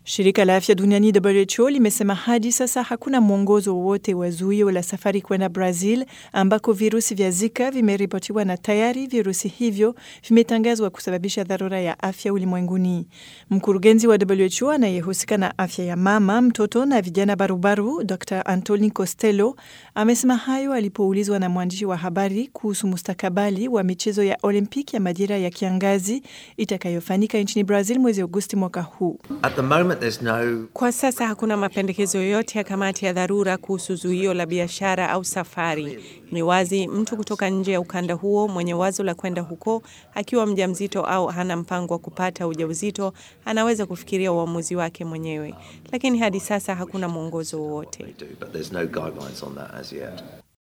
Shirika la afya duniani WHO limesema hadi sasa hakuna mwongozo wowote wa zuio la safari kwenda Brazil ambako virusi vya Zika vimeripotiwa na tayari virusi hivyo vimetangazwa kusababisha dharura ya afya ulimwenguni. Mkurugenzi wa WHO anayehusika na afya ya mama, mtoto na vijana barubaru, Dr Antoni Costello amesema hayo alipoulizwa na mwandishi wa habari kuhusu mustakabali wa michezo ya Olimpiki ya majira ya kiangazi itakayofanyika nchini Brazil mwezi Agosti mwaka huu. No... Kwa sasa hakuna mapendekezo yoyote ya kamati ya dharura kuhusu zuio la biashara au safari. Ni wazi mtu kutoka nje ya ukanda huo mwenye wazo la kwenda huko akiwa mjamzito au hana mpango wa kupata ujauzito anaweza kufikiria uamuzi wake mwenyewe, lakini hadi sasa hakuna mwongozo wowote.